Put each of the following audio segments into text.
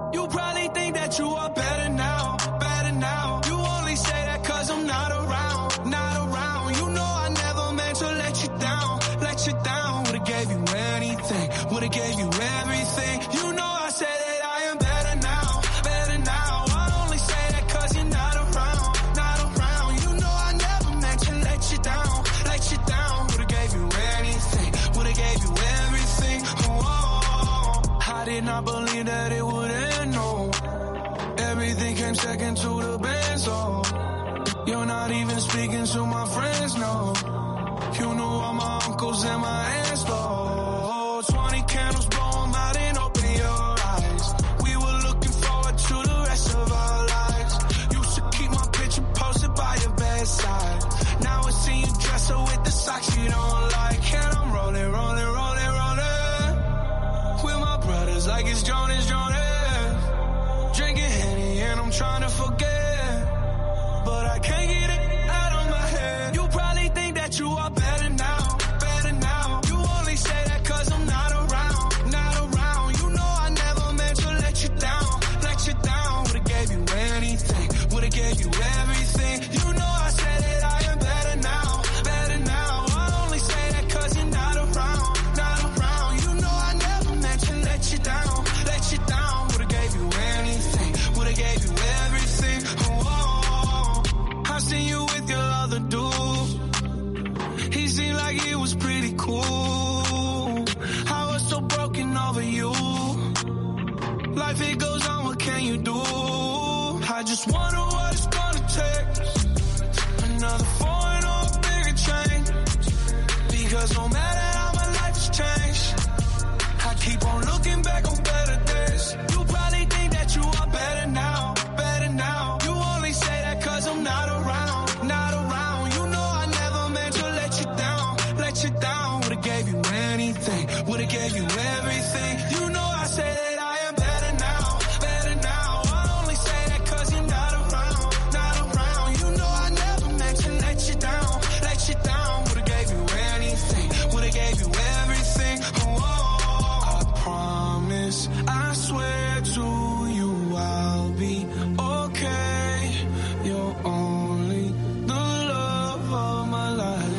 only think that you are better now, better now. You only say that cause I'm not around, not around. You know I never meant to let you down, let you down. Would've gave you anything, would've gave you everything. You know I said that I am better now, better now. I only say that cause you're not around, not around. You know I never meant to let you down, let you down. Would've gave you anything, would've gave you everything. Oh, I did not believe that it would end, no. Everything came second to the band, so you're not even speaking to my friends, no. You knew all my uncles and my aunts, though. 20 candles, blow 'em out and open your eyes. We were looking forward to the rest of our lives. Used to keep my picture posted by your bedside. Now I see you dress up with the socks you don't like. And I'm rolling, rolling, rolling, rolling. With my brothers like it's Jonas, Jonas. Drinking Henny and I'm trying to forget but I can't get it out of my head. You probably think that you are better now, better now. You only say that cause I'm not around, not around. You know I never meant to let you down, let you down. Would've gave you anything, would've gave you everything. You know I said that I am better now, better now. I only say that cause you're not around, not around. You know I never meant to let you down, let you down. Would've gave you anything, would've gave you everything. Oh, I seen you with your other dude. He seemed like he was pretty cool. I was so broken over you. Life it goes on, what can you do? I just wonder what it's gonna take. Another foreign or a bigger change. Because no matter how my life has changed, I keep on looking back on better days. You probably think that you are better now, better now. You only say that cause I'm not around, not around. You know I never meant to let you down, let you down. Would've gave you anything, would've gave you everything. You know I say that I am better now, better now. I only say that cause you're not around, not around. You know I never meant to let you down, let you down. Would've gave you anything, would've gave you everything. Oh, I promise, I swear to you I'll be okay. You're only the love of my life.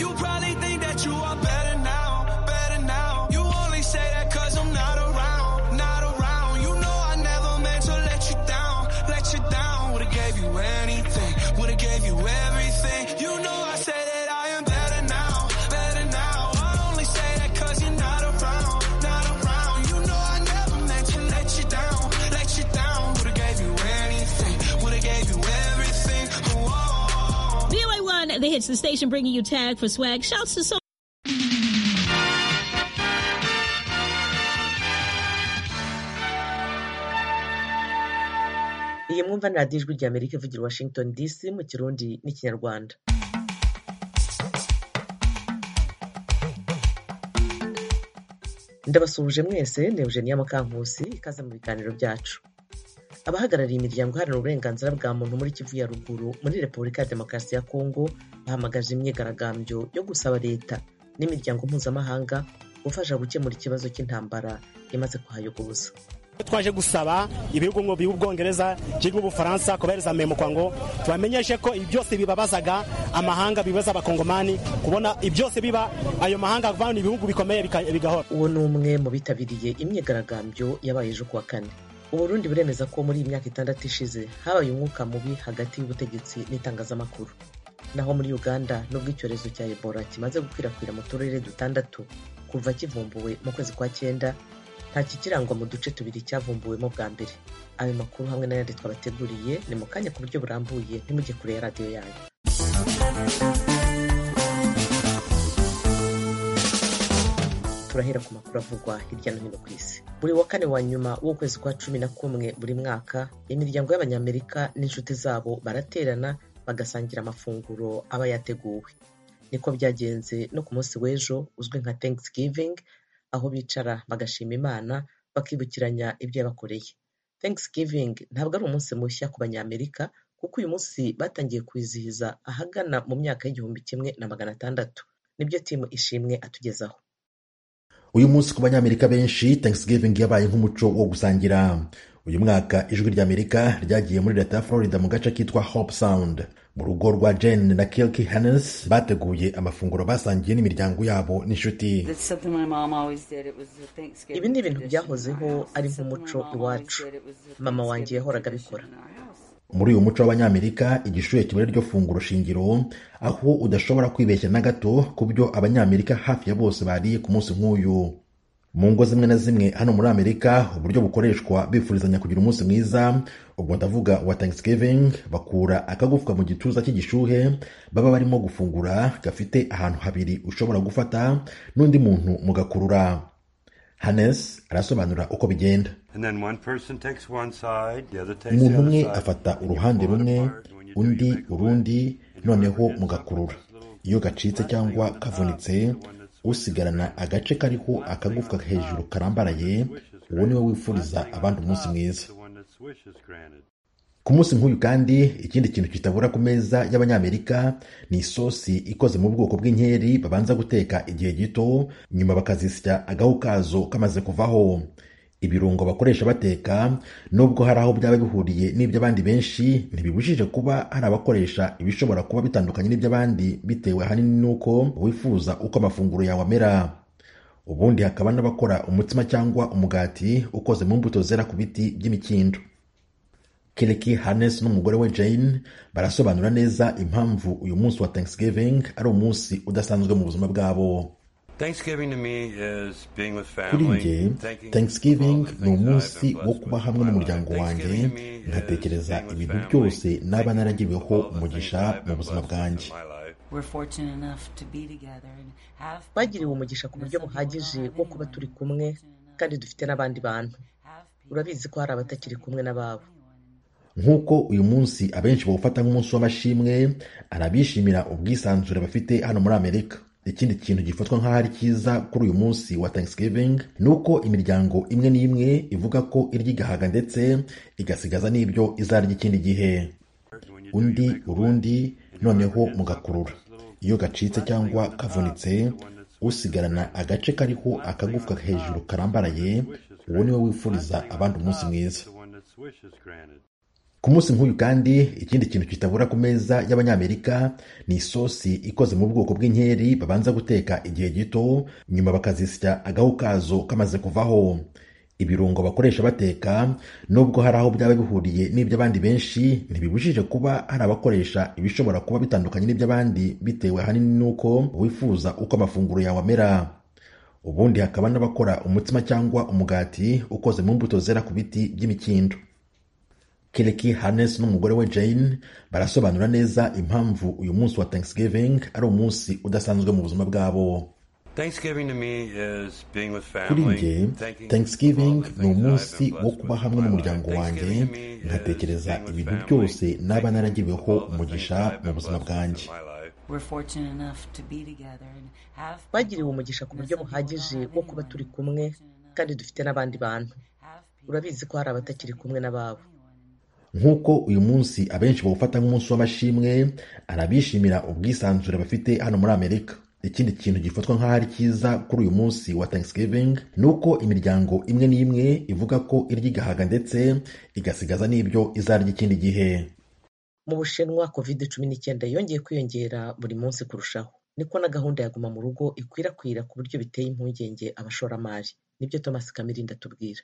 You probably think that you are better now, better now. You only say that cause I'm not around, not around. You know I never meant to let you down, let you down. Would've gave you anything, would've gave you everything. You know I said that I am better now, better now. I only say that cause you're not around, not around. You know I never meant to let you down, let you down. Would've gave you anything, would've gave you everything. Whoa. VOA1, the hits the station, bringing you tag for swag. Shouts to so. iyi mwumva ni radiyo ijwi ry'amerika ivugira washington dc mu kirundi n'ikinyarwanda ndabasuhuje mwese ni eugenia mukankusi ikaze mu biganiro byacu abahagarariye imiryango iharanira uburenganzira bwa muntu muri kivu ya ruguru muri repubulika ya demokarasi ya kongo bahamagaje imyigaragambyo yo gusaba leta n'imiryango mpuzamahanga gufasha gukemura ikibazo cy'intambara imaze kuhayogoza twaje gusaba ibihugu ngo by'ubwongereza cyangwa ubufaransa kobereza memuka ngo tubamenyeshe ko ibi byose bibabazaga amahanga bibaza abakongomani kubona ibi byose biba ayo mahanga avana ibihugu bikomeye bika- bigahora uwo ni umwe mu bitabiriye imyigaragambyo yabaye ejo kuwa kane uburundi buremeza ko muri iyi myaka itandatu ishize habaye umwuka mubi hagati y'ubutegetsi n'itangazamakuru naho muri uganda nubwo icyorezo cya ebola kimaze gukwirakwira mu turere dutandatu kuva kivumbuwe mu kwezi kwa cyenda nta kikirangwa mu duce tubiri cyavumbuwemo bwa mbere ayo makuru hamwe n'ayandi twabateguriye ni mu kanya ku buryo burambuye ntimujye kure ya radiyo yanyu turahera ku makuru avugwa hirya no hino ku isi buri wa kane wa nyuma w'ukwezi kwa cumi na kumwe buri mwaka imiryango y'abanyamerika n'inshuti zabo baraterana bagasangira amafunguro aba yateguwe niko byagenze no ku munsi w'ejo uzwi nka thanksgiving aho bicara bagashima imana bakibukiranya ibyo yabakoreye thanksgiving ntabwo ari umunsi mushya ku banyamerika kuko uyu munsi batangiye kwizihiza ahagana mu myaka y'igihumbi kimwe na magana atandatu nibyo timu ishimwe atugezaho uyu munsi ku banyamerika benshi thanksgiving yabaye nk'umuco wo gusangira uyu mwaka ijwi ry'amerika ryagiye muri leta ya florida mu gace kitwa hope sound mu rugo rwa jane na kilki hannes bateguye amafunguro basangiye n'imiryango yabo n'inshuti ibi ni ibintu byahozeho ari nk'umuco iwacu mama wanjye yahoraga abikora muri uyu muco w'abanyamerika igishuhe kiba ari ryo funguro shingiro aho udashobora kwibeshya na gato ku byo abanyamerika hafi ya bose bariye ku munsi nk'uyu mu ngo zimwe na zimwe hano muri amerika uburyo bukoreshwa bifurizanya kugira umunsi mwiza ubwo ndavuga wa thanksgiving bakura akagufwa mu gituza cy'igishuhe baba barimo gufungura gafite ahantu habiri ushobora gufata n'undi muntu mugakurura hanes arasobanura uko bigenda umuntu umwe afata uruhande rumwe undi urundi noneho mugakurura iyo gacitse cyangwa kavunitse usigarana agace kariho akagufwa hejuru karambaraye uwo niwe wifuriza abandi umunsi mwiza ku munsi nk'uyu kandi ikindi kintu kitabura ku meza y'abanyamerika ni isosi ikoze mu bwoko bw'inkeri babanza guteka igihe gito nyuma bakazisya agahu kazo kamaze kuvaho ibirungo bakoresha bateka nubwo hari aho byaba bihuriye n'iby'abandi benshi ntibibujije kuba hari abakoresha ibishobora kuba bitandukanye n'iby'abandi bitewe ahanini n'uko wifuza uko amafunguro yawe amera ubundi hakaba n'abakora umutsima cyangwa umugati ukoze mu mbuto zera ku biti by'imikindo kiriki hannes n'umugore we jane barasobanura neza impamvu uyu munsi wa thanksgiving ari umunsi udasanzwe mu buzima bwabo kuri njye thanksgiving ni umunsi wo kuba hamwe n'umuryango wanjye ngatekereza ibintu byose naba naragiriweho umugisha mu buzima bwanjye bagiriwe umugisha ku buryo buhagije wo kuba turi kumwe kandi dufite n'abandi bantu urabizi ko hari abatakiri kumwe n'ababo nk'uko uyu munsi abenshi bawufata nk'umunsi w'amashimwe arabishimira ubwisanzure bafite hano muri amerika ikindi kintu gifatwa nk'aho ari cyiza kuri uyu munsi wa thanksgiving ni uko imiryango imwe n'imwe ivuga ko irya igahaga ndetse igasigaza n'ibyo izarya ikindi gihe undi urundi noneho mugakurura iyo gacitse cyangwa kavunitse usigarana agace kariho akagufwa hejuru karambaraye uwo niwe wifuriza abandi umunsi mwiza ku munsi nk'uyu kandi ikindi kintu kitabura ku meza y'abanyamerika ni isosi ikoze mu bwoko bw'inkeri babanza guteka igihe gito nyuma bakazisya agahu kazo kamaze kuvaho ibirungo bakoresha bateka nubwo hari aho byaba bihuriye n'iby'abandi benshi ntibibujije kuba hari abakoresha ibishobora kuba bitandukanye n'iby'abandi bitewe ahanini n'uko wifuza uko amafunguro yawe amera ubundi hakaba n'abakora umutsima cyangwa umugati ukoze mu mbuto zera ku biti by'imikindo kiriki hannes n'umugore we jane barasobanura neza impamvu uyu munsi wa thanksgiving ari umunsi udasanzwe mu buzima bwabo kuri njye thanksgiving ni umunsi wo kuba hamwe n'umuryango wanjye ngatekereza ibintu byose naba naragiriweho umugisha mu buzima bwanjye bagiriwe umugisha ku buryo buhagije wo kuba turi kumwe kandi dufite n'abandi bantu urabizi ko hari abatakiri kumwe n'ababo nk'uko uyu munsi abenshi bawufata nk'umunsi w'amashimwe arabishimira ubwisanzure bafite hano muri amerika ikindi kintu gifatwa nk'aho ari cyiza kuri uyu munsi wa thanksgiving ni uko imiryango imwe n'imwe ivuga ko irya igahaga ndetse igasigaza n'ibyo izarya ikindi gihe mu bushinwa covid cumi n'icyenda yongeye kwiyongera buri munsi kurushaho niko na gahunda ya guma mu rugo ikwirakwira ku buryo biteye impungenge abashoramari nibyo thomas kamirindi atubwira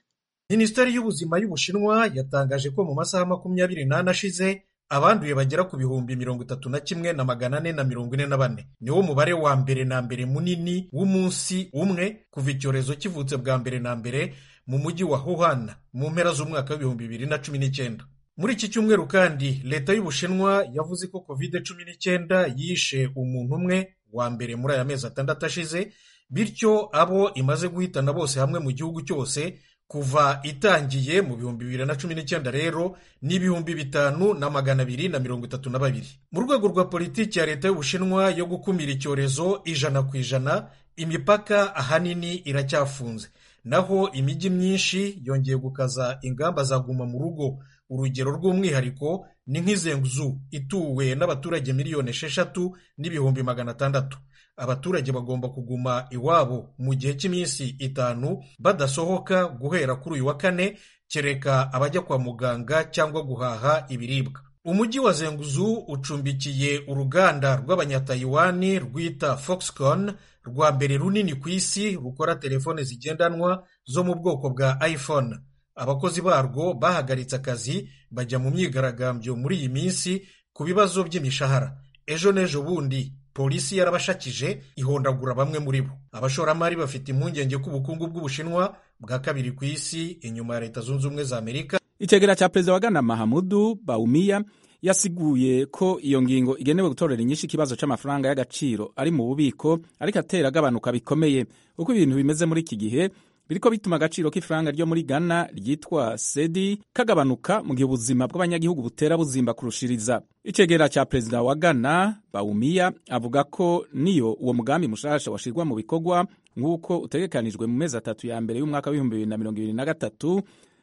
minisiteri y'ubuzima y'ubushinwa yatangaje ko mu masaha makumyabiri n'ane ashize abanduye bagera ku bihumbi mirongo itatu na kimwe na magana ane na mirongo ine na bane niwo mubare wa mbere na mbere munini w'umunsi umwe kuva icyorezo kivutse bwa mbere na mbere mu mujyi wa huhana mu mpera z'umwaka w'ibihumbi bibiri na cumi n'icyenda muri iki cyumweru kandi leta y'ubushinwa yavuze ko covid cumi n'icyenda yishe umuntu umwe wa mbere muri aya mezi atandatu ashize bityo abo imaze guhitana bose hamwe mu gihugu cyose kuva itangiye mu bihumbi bibiri na cumi n'icyenda rero ni ibihumbi bitanu na magana abiri na mirongo itatu na babiri mu rwego rwa politiki ya leta y'ubushinwa yo gukumira icyorezo ijana ku ijana imipaka ahanini iracyafunze naho imijyi myinshi yongeye gukaza ingamba za guma mu rugo urugero rw'umwihariko ni nk'izenguzu ituwe n'abaturage miliyoni esheshatu n'ibihumbi magana atandatu abaturage bagomba kuguma iwabo mu gihe cy'iminsi itanu badasohoka guhera kuri uyu wa kane kereka abajya kwa muganga cyangwa guhaha ibiribwa umujyi wa zenguzu ucumbikiye uruganda rw'abanyatayiwani rwita foxconn rwa mbere runini ku isi rukora telefone zigendanwa zo mu bwoko bwa iphone abakozi barwo bahagaritse akazi bajya mu myigaragambyo muri iyi minsi ku bibazo by'imishahara ejo n'ejo bundi polisi yarabashakije ihondagura bamwe muri bo abashoramari bafite impungenge ko ubukungu bw'ubushinwa bwa kabiri ku isi inyuma ya leta zunze ubumwe za amerika icyegera cya perezida wa Ghana mahamudu bawumiya yasiguye ko iyo ngingo igenewe gutorera inyinshi ikibazo cy'amafaranga y'agaciro ari mu bubiko ariko atera agabanuka bikomeye uko ibintu bimeze muri iki gihe biriko bituma agaciro k'ifaranga ryo muri Ghana ryitwa sedi kagabanuka mu gihe ubuzima bw'abanyagihugu butera buzimba kurushiriza icegera cya perezida wa Ghana bawumiya avuga ko niyo uwo mugambi mushasha washirwa mu bikorwa nk'uko utegekanijwe mu mezi atatu ya mbere y'umwaka w'ibihumbi bibiri na mirongo ibiri na gatatu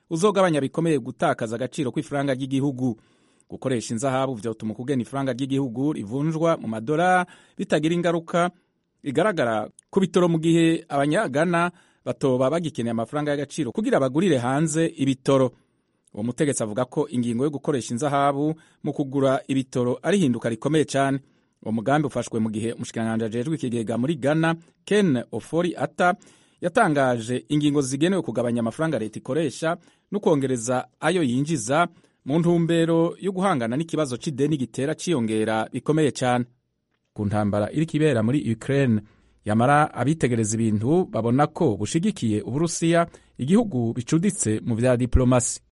uzogabanya bikomeye gutakaza agaciro kw'ifaranga ry'igihugu gukoresha inzahabu byatuma ukugena ifaranga ry'igihugu rivunjwa mu madolari bitagira ingaruka igaragara ku bitoro mu gihe abanyagana batoba bagikeneye amafaranga y'agaciro kugira bagurire hanze ibitoro uwo mutegetsi avuga ko ingingo yo gukoresha inzahabu mu kugura ibitoro ari ihinduka rikomeye cyane uwo mugambi ufashwe mu gihe umushikiranganji ajejwe ikigega muri ghana ken ofori ata yatangaje ingingo zigenewe kugabanya amafaranga leta ikoresha no kongereza ayo yinjiza mu ntumbero yo guhangana n'ikibazo cy'ideni gitera cyiyongera bikomeye cyane ku ntambara iri kibera muri ukraine yamara abitegereza ibintu babona ko bushigikiye uburusiya igihugu bicuditse mu bya diplomasi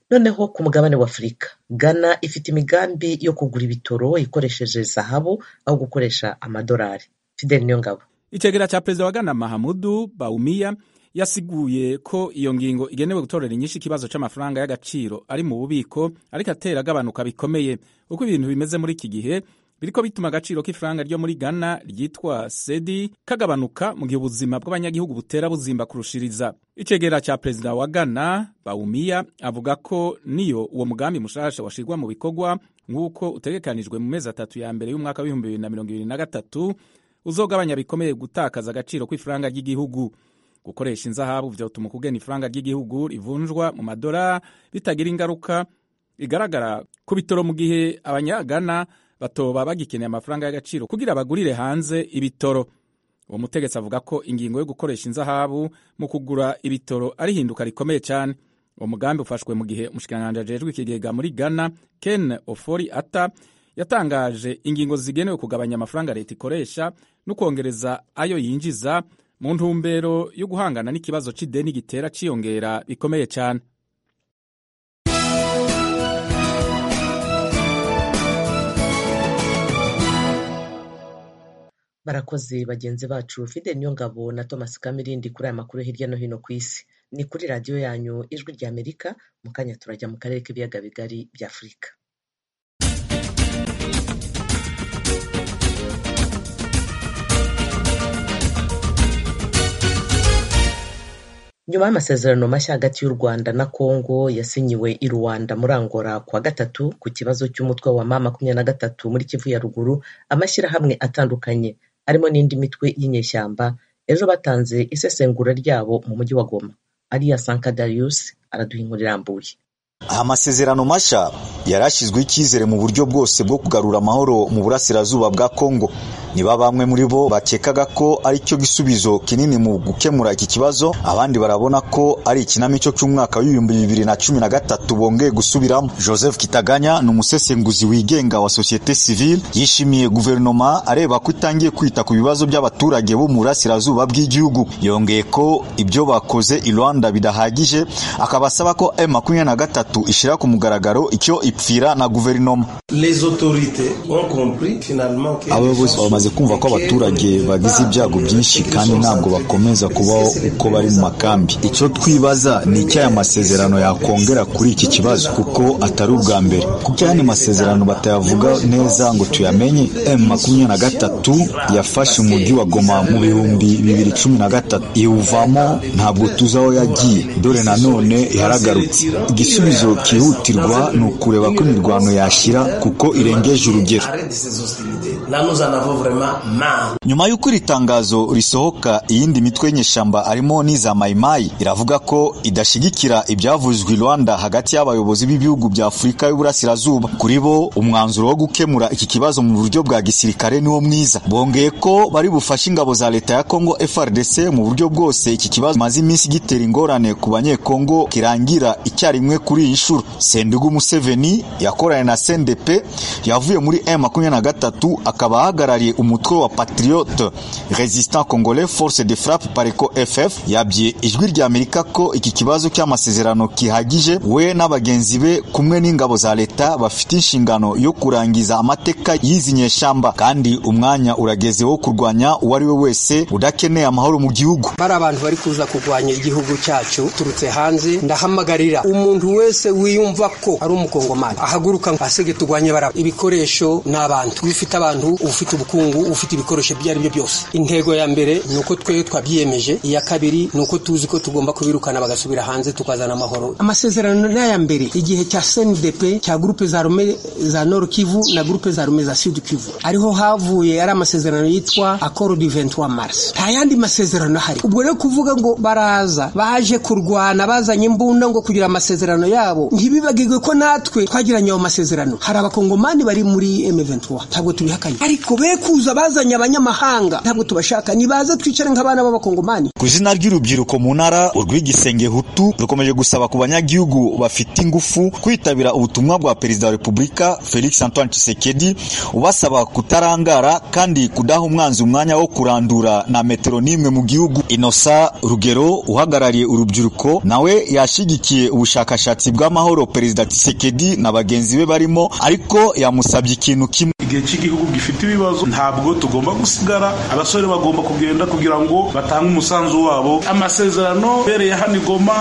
noneho ku mugabane w'afurika ghana ifite imigambi yo kugura ibitoro ikoresheje zahabu aho gukoresha amadolari fidel niyongabo icyegera cya perezida wa ghana mahamudu bawumiya yasiguye ko iyo ngingo igenewe gutorera inyinshi ikibazo cy'amafaranga y'agaciro ari mu bubiko ariko atera agabanuka bikomeye uko ibintu bimeze muri iki gihe biriko bituma agaciro k'ifaranga ryo muri Ghana ryitwa sedi kagabanuka mu gihe ubuzima bw'abanyagihugu butera buzimba kurushiriza icegera cya perezida wa Ghana bawumiya avuga ko niyo uwo mugambi mushasha washirwa mu bikorwa nk'uko utegekanijwe mu mezi atatu ya mbere y'umwaka w'ibihumbi bibiri na mirongo ibiri na gatatu uzogabanya bikomeye gutakaza agaciro kw'ifaranga ry'igihugu gukoresha inzahabu byatuma ukugena ifaranga ry'igihugu rivunjwa mu madolari bitagira ingaruka igaragara ku bitoro mu gihe abanyagana batoba bagikeneye amafaranga y'agaciro kugira bagurire hanze ibitoro uwo mutegetsi avuga ko ingingo yo gukoresha inzahabu mu kugura ibitoro ari ihinduka rikomeye cyane uwo mugambi ufashwe mu gihe umushikiranganji ajejwe ikigega muri ghana ken ofori ata yatangaje ingingo zigenewe kugabanya amafaranga leta ikoresha no kongereza ayo yinjiza mu ntumbero yo guhangana n'ikibazo cy'ideni gitera cyiyongera bikomeye cyane barakoze bagenzi bacu fidel nyongabo na thomas kamirindi kuri aya makuru hirya no hino ku isi ni kuri radiyo yanyu ijwi rya amerika mu kanya turajya mu karere k'ibiyaga bigari bya afurika nyuma y'amasezerano mashya hagati y'u rwanda na kongo yasinyiwe i rwanda muri angola kuwa gatatu ku kibazo cy'umutwe wa ma makumyabiri na gatatu muri kivu ya ruguru amashyirahamwe atandukanye harimo n'indi mitwe y'inyeshyamba ejo batanze isesengura ryabo mu mujyi wa goma ariya sanka darius araduha inkuru irambuye amasezerano mashya yarashyizweho icyizere mu buryo bwose bwo kugarura amahoro mu burasirazuba bwa kongo niba bamwe muri bo bakekaga ko ari cyo gisubizo kinini mu gukemura iki kibazo abandi barabona ko ari ikinamico cy'umwaka w'ibihumbi bibiri na cumi na gatatu bongeye gusubiramo joseph kitaganya ni umusesenguzi wigenga wa sosiyete sivile yishimiye guverinoma areba ko itangiye kwita ku bibazo by'abaturage bo mu burasirazuba bw'igihugu yongeye ko ibyo bakoze i rwanda bidahagije akabasaba ko m makumyabiri na gatatu gatatu ishyira ku mugaragaro icyo ipfira na guverinoma abayobozi bamaze kumva ko abaturage bagize ibyago byinshi kandi ntabwo bakomeza kubaho uko bari mu makambi icyo twibaza ni icyo aya masezerano yakongera kuri iki kibazo kuko atari ubwa mbere kuko aya masezerano batayavuga neza ngo tuyamenye m makumyabiri na gatatu yafashe umujyi wa goma mu bihumbi bibiri cumi na gatatu iwuvamo ntabwo tuzi aho yagiye dore nanone yaragarutse igisubizo cyihutirwa ni ukureba ko imirwano yashyira kuko irengeje urugero nyuma y'uko iri tangazo risohoka iyindi mitwe y'inyeshyamba harimo n'iza mayimayi iravuga ko idashyigikira ibyavuzwe i rwanda hagati y'abayobozi b'ibihugu bya afurika y'uburasirazuba kuri bo umwanzuro wo gukemura iki kibazo mu buryo bwa gisirikare niwo mwiza bongeye ko bari bufashe ingabo za leta ya kongo frdc mu buryo bwose iki kibazo kimaze iminsi gitera ingorane ku banyekongo kirangira icyarimwe kuri iyi nshuro sendugu museveni yakoranye na sendepe yavuye muri m makumyabiri na gatatu akaba ahagarariye umutwe wa patriote resistant congolais force de frappe pareko ff yabye ijwi rya amerika ko iki kibazo cy'amasezerano kihagije we n'abagenzi be kumwe n'ingabo za leta bafite inshingano yo kurangiza amateka y'izi nyeshyamba kandi umwanya urageze wo kurwanya uwo ari we wese udakeneye amahoro mu gihugu bari abantu bari kuza kurwanya igihugu cyacu turutse hanze ndahamagarira umuntu wese wiyumva ko ari umukongomani ahaguruka asige turwanye baraba ibikoresho ni abantu ufite abantu ufite ubukungu ufite ibikoresho ibyo ari byo byose intego ya mbere ni uko twe twabyiyemeje iya kabiri ni uko tuzi ko tugomba kubirukana bagasubira hanze tukazana amahoro amasezerano n'aya mbere igihe cya snidp cya gurupe za rume za nord kivu na gurupe za rume za sud kivu ariho havuye ari amasezerano yitwa accord du 23 mars nta yandi masezerano ahari ubwo rero kuvuga ngo baraza baje kurwana bazanye imbunda ngo kugira amasezerano yabo ntibibagirwe ko natwe twagiranye ayo masezerano hari abakongomani bari muri M23 ntabwo tubihakanye ariko be kuza bazanye abanyamahanga ntabwo tubashaka nibaze twicare nk'abana b'abakongomani ku izina ry'urubyiruko mu ntara urw'igisenge hutu rukomeje gusaba ku banyagihugu bafite ingufu kwitabira ubutumwa bwa perezida wa repubulika felix antoine tshisekedi ubasaba kutarangara kandi kudaha umwanzi umwanya wo kurandura na metero n'imwe mu gihugu inosa rugero uhagarariye urubyiruko nawe yashyigikiye ubushakashatsi bw'amahoro perezida tshisekedi na bagenzi be barimo ariko yamusabye ikintu kimwe igihe cy'igihugu gifite ibibazo ntabwo tugomba gusigara abasore bagomba kugenda kugira ngo batange umusanzu wabo amasezerano bereye hano igoma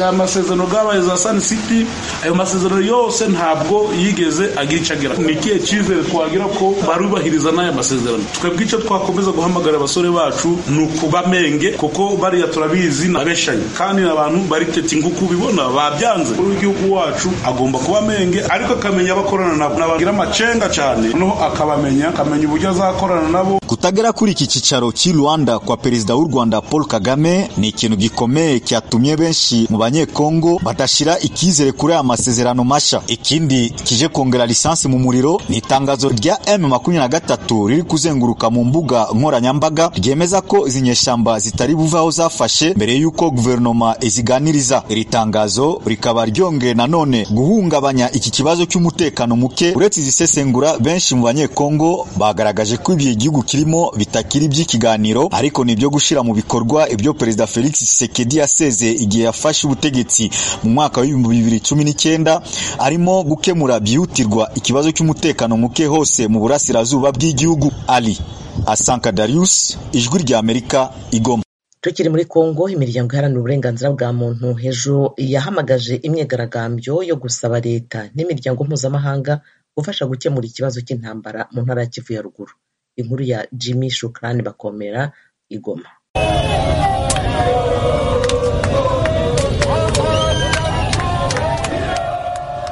amasezerano bwabaye za sun city ayo masezerano yose ntabwo yigeze agicagira ni ikihe cyizere twagira ko barubahiriza n'aya masezerano twebwe icyo twakomeza guhamagara abasore bacu ni ukubamenge kuko bariya turabizi nabeshanye kandi abantu bariketi nguko ubibona babyanze w'igihugu wacu agomba kuba amenge ariko akamenya abakorana nabo nabagira amacenga cyane noneho akabamenya akamenya uburyo azakorana nabo kutagera kuri iki cyicaro cy'i rwanda kwa perezida w'u rwanda paul kagame ni ikintu gikomeye cyatumye benshi mu banyekongo badashyira icyizere kuri aya masezerano mashya ikindi kije kongera lisansi mu muriro ni itangazo rya m makumyabiri na gatatu riri kuzenguruka mu mbuga nkoranyambaga ryemeza ko izi nyeshyamba zitari buve aho zafashe mbere y'uko guverinoma iziganiriza iri tangazo rikaba ryongeye nanone guhungabanya iki kibazo cy'umutekano muke uretse izisesengura benshi mu banyekongo bagaragaje ko igihe igihugu kirimo bitakiri iby'ikiganiro ariko ni ibyo gushyira mu bikorwa ibyo perezida felix Tshisekedi yaseze igihe yafashe ubutegetsi mu mwaka w'ibihumbi bibiri cumi n'icyenda arimo gukemura byihutirwa ikibazo cy'umutekano muke hose mu burasirazuba bw'igihugu ali asanka darius ijwi ry'amerika igoma tukiri muri kongo imiryango iharanira uburenganzira bwa muntu hejuru yahamagaje imyigaragambyo yo gusaba leta n'imiryango mpuzamahanga gufasha gukemura ikibazo cy'intambara mu ntara ya kivu ya ruguru inkuru ya jimmy shukrani bakomera igoma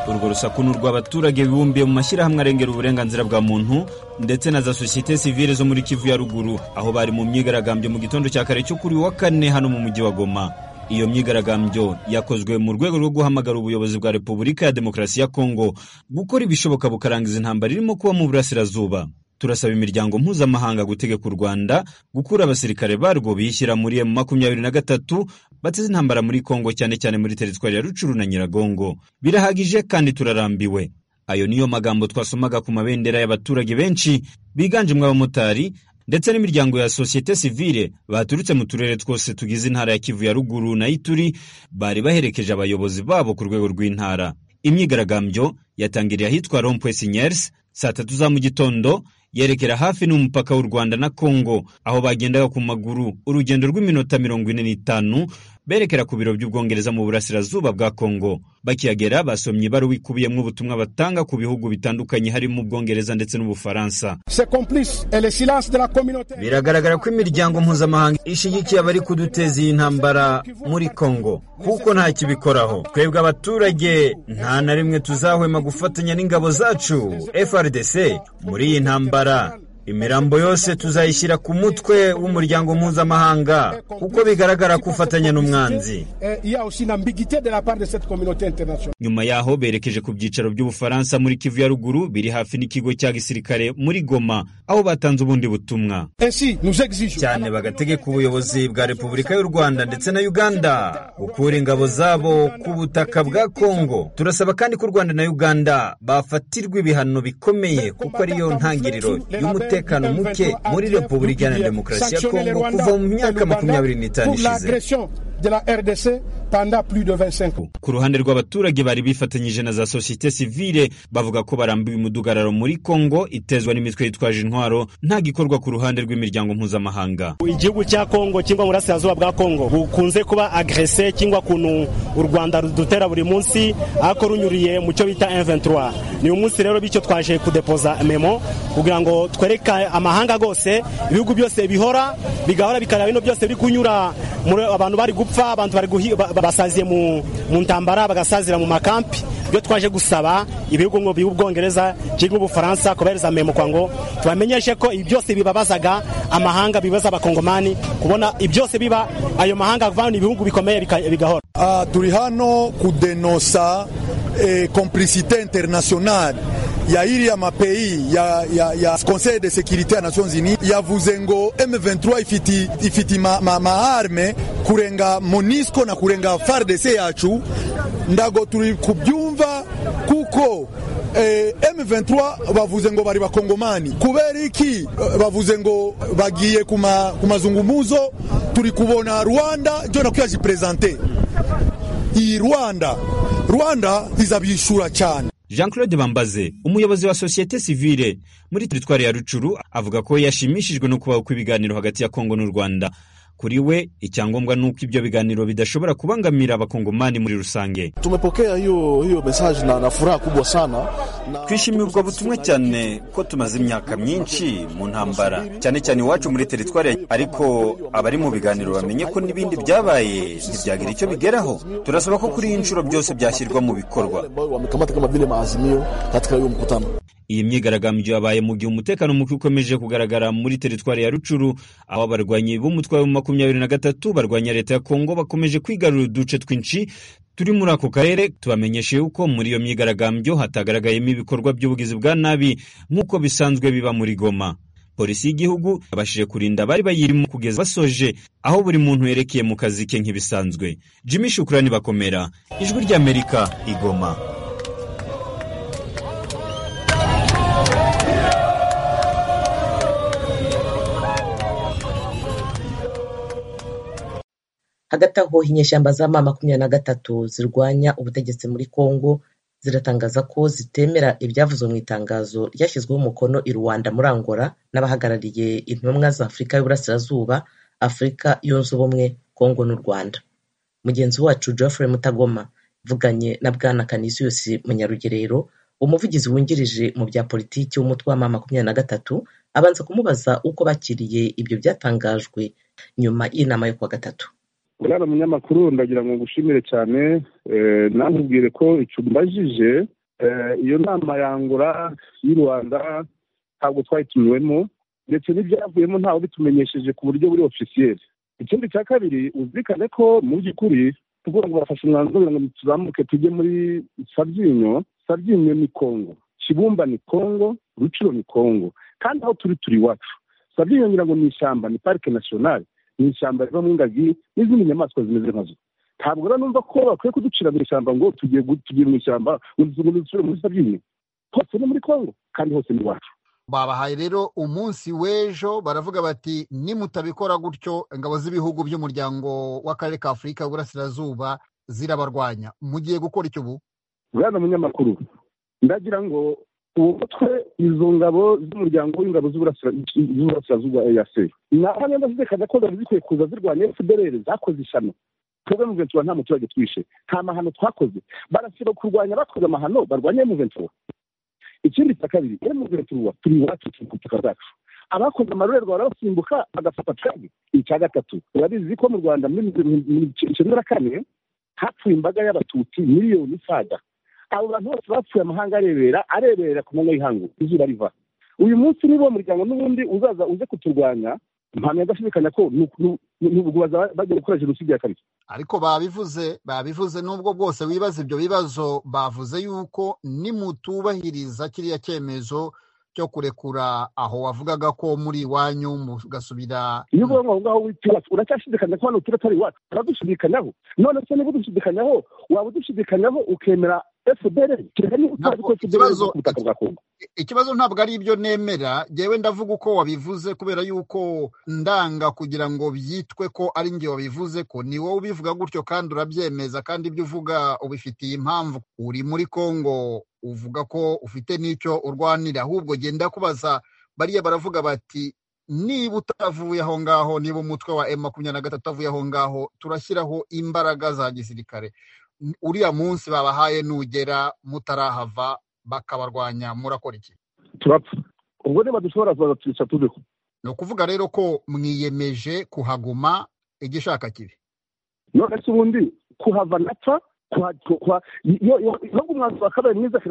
urwo rusaku ni urw'abaturage bibumbiye mu mashyirahamwe arengera uburenganzira bwa muntu ndetse na za sosiyete sivile zo muri kivu ya ruguru aho bari mu myigaragambyo mu gitondo cya kare cyo kuri wa kane hano mu mujyi wa goma iyo myigaragambyo yakozwe mu rwego rwo guhamagara ubuyobozi bwa repubulika ya demokarasi ya kongo gukora ibishoboka bukarangiza intambara irimo kuba mu burasirazuba turasaba imiryango mpuzamahanga gutegeka u rwanda gukura abasirikare barwo biyishyira muri emu makumyabiri na gatatu bateze intambara muri kongo cyane cyane muri teritwari ya rucuru na nyiragongo birahagije kandi turarambiwe ayo niyo magambo twasomaga ku mabendera y'abaturage benshi biganjemo abamotari ndetse n'imiryango ya sosiyete sivile baturutse mu turere twose tugize intara ya kivu ya ruguru na ituri bari baherekeje abayobozi babo ku rwego rw'intara imyigaragambyo yatangiriye ahitwa rompwe sinyers saa tatu za mu gitondo yerekera hafi n'umupaka w'u rwanda na kongo aho bagendaga ku maguru urugendo rw'iminota mirongo ine n'itanu berekera ku biro by'ubwongereza mu burasirazuba bwa kongo bakihagera basomye ibaruwa ikubiyemo ubutumwa batanga ku bihugu bitandukanye harimo ubwongereza ndetse n'ubufaransa biragaragara ko imiryango mpuzamahanga ishyigikiye abari kuduteza iyi ntambara muri kongo kuko nta kibikoraho twebwe abaturage nta na rimwe tuzahwema gufatanya n'ingabo zacu frdc muri iyi ntambara imirambo yose tuzayishyira ku mutwe w'umuryango mpuzamahanga kuko bigaragara ko ufatanya n'umwanzi nyuma yaho berekeje ku byicaro by'ubufaransa muri kivu ya ruguru biri hafi n'ikigo cya gisirikare muri goma aho batanze ubundi butumwa cyane bagategeka ubuyobozi bwa repubulika y'u rwanda ndetse na uganda gukura ingabo zabo ku butaka bwa kongo turasaba kandi ko u rwanda na uganda bafatirwa ibihano bikomeye kuko ariyo ntangiriro y'umutekano umutekano muke muri repubulika ya demokarasi ya kongo kuva mu myaka makumyabiri n'itanu ishize ku ruhande rw'abaturage bari bifatanyije na za sosiyete sivile bavuga ko barambiwe umudugararo muri kongo itezwa n'imitwe yitwaje intwaro nta gikorwa ku ruhande rw'imiryango mpuzamahanga igihugu cya kongo cyangwa burasirazuba bwa kongo bukunze kuba agrese cyangwa kuntu u rwanda rudutera buri munsi ariko runyuriye mu cyo bita M23 ni umunsi rero bityo twaje kudepoza memo kugira ngo twereke amahanga gose ibihugu byose bihora bigahora bikaraba bino byose biri kunyura abantu bari gupfa abantu bari basaziye mu ntambara bagasazira mu makampi ibyo twaje gusaba ibihugu ngo by'ubwongereza cyangwa ubufaransa kobereza memo kwa ngo tubamenyeshe ko ibi byose bibabazaga amahanga bibaza abakongomani kubona ibi byose biba ayo mahanga avana ibihugu bikomeye bigahora turi hano kudenosa complicité internationale ya iriya mapeyi ya, ya, ya conseil de sécurité ya nations unies yavuze ngo m23 ifiti, ifiti maarme ma, ma kurenga monisco na kurenga fardc yacu ndago turi kubyumva kuko eh, m23 bavuze ngo bari bakongomani kubera iki bavuze ngo bagiye ku mazungumuzo turi kubona rwanda jyo nakuya jiprezante iyi rwanda rwanda izabishura cyane jean claude bambaze umuyobozi wa sosiyete sivile muri teritwari ya rucuru avuga ko yashimishijwe no kubaho kw'ibiganiro hagati ya kongo n'u rwanda kuri we icyangombwa ni uko ibyo biganiro bidashobora kubangamira abakongomani muri rusange tumepokea hiyo hiyo mesaje na, na furaha kubwa sana na... twishimiye ubwo butumwa cyane ko tumaze imyaka myinshi mu ntambara cyane cyane iwacu muri teritwari ariko abari mu biganiro bamenye ko n'ibindi byabaye ntibyagira icyo bigeraho turasaba ko kuri iyi nshuro byose byashyirwa mu bikorwa iyi myigaragambyo yabaye mu gihe umutekano muke ukomeje kugaragara muri teritwari ya rucuru aho abarwanyi b'umutwe wa makumyabiri na gatatu barwanya leta ya kongo bakomeje kwigarura uduce twinshi turi muri ako karere tubamenyeshe yuko muri iyo myigaragambyo hatagaragayemo ibikorwa by'ubugizi bwa nabi nk'uko bisanzwe biba muri goma polisi y'igihugu yabashije kurinda abari bayirimo kugeza basoje aho buri muntu yerekeye mu kazi ke nk'ibisanzwe jimmy shukurani bakomera ijwi ry'amerika igoma hagati aho inyeshyamba za ma makumyabiri na gatatu zirwanya ubutegetsi muri congo ziratangaza ko zitemera ibyavuzwe mu itangazo ryashyizweho umukono i rwanda muri angola n'abahagarariye intumwa za afurika y'uburasirazuba afurika yunze ubumwe congo n'u rwanda mugenzi wacu geoffrey mutagoma vuganye na bwana canisius munyarugerero umuvugizi wungirije mu bya politiki w'umutwe wa ma makumyabiri na gatatu abanza kumubaza uko bakiriye ibyo byatangajwe nyuma y'inama yo kuwa gatatu urara munyamakuru ndagira ngo ngushimire cyane nantubwire ko icumbajije iyo nama yangura y'u rwanda ntabwo twayitumiwemo ndetse n'ibyavuyemo ntawe bitumenyesheje ku buryo buri ofisiyeri ikindi cya kabiri uzirikane ko mu by'ukuri tugomba kubafasha umwanzuro kugira ngo tuzamuke tujye muri sabyinyo sabyinyo ni kongo kibumba ni kongo ruciro ni kongo kandi aho turi turi iwacu sabyinyo ngira ngo ni ishyamba ni parike nasiyonari ni ishyamba rivamo ingagi n'izindi nyamaswa zimeze nkazo ntabwo rero numva ko bakwiye kuducira mu ishyamba ngo tugiye tugiye mu ishyamba ngo dusubire muri sabyinyo hose ni muri kongo kandi hose ni iwacu babahaye rero umunsi w'ejo baravuga bati nimutabikora gutyo ingabo z'ibihugu by'umuryango w'akarere ka afurika y'uburasirazuba zirabarwanya mugiye gukora icyo ubu bwana munyamakuru ndagira ngo ubutwe izo ngabo z'umuryango w'ingabo z'Uburasira- z'uburasirazuba eyase naho niba zizekana ko zari zikwiye kuza zirwanya fdr zakoze ishyano twebwe mu ventura nta muturage twishe nta mahano twakoze barasaba kurwanya abakoze amahano barwanya mu ventura ikindi cya kabiri iyo mu ventura turi iwacu turi ku butaka bwacu abakoze amarorerwa barabasimbuka bagafata twebwe icya gatatu urabizi ko mu rwanda muri icyenda na kane hapfuye imbaga y'abatutsi miliyoni isaga abo bantu bose bapfuye amahanga arebera arebera ku manywa y'ihangu izuba riva uyu munsi niba uwo muryango n'ubundi uzaza uze kuturwanya mpamya adashidikanya ko ni uku- ni- ni ukubaza bagiye gukora jenoside ya kabiri ariko babivuze babivuze n'ubwo bwose wibaza ibyo bibazo bavuze yuko nimutubahiriza kiriya cyemezo cyo kurekura aho wavugaga ko muri iwanyu mugasubira iyo uvuga ngo aho ngaho wita iwacu uracyashidikanya ko hano tuba atari iwacu uradushidikanaho none se niba udushidikanaho waba udushidikanaho ukemera fdr kereka niba utazi ko fdr iri ku butaka bwa kongo ikibazo ntabwo ari ibyo nemera yewe ndavuga uko wabivuze kubera yuko ndanga kugira ngo byitwe ko ari njye wabivuze ko ni wowe ubivuga gutyo kandi urabyemeza kandi ibyo uvuga ubifitiye impamvu uri muri congo uvuga ko ufite n'icyo urwanira ahubwo genda kubaza bariya baravuga bati niba utavuye aho ngaho niba umutwe wa m makumyabiri na gatatu avuye aho ngaho turashyiraho imbaraga za gisirikare uriya munsi babahaye nugera mutarahava bakabarwanya murakora iki turapfa ubwo niba dushobora kuza twica tubeho ni ukuvuga rero ko mwiyemeje kuhaguma igishaka kibi none se ubundi kuhava napfa kuha- kuha- iyo- iyo- nubwo umwanzuro wa kabiri mwiza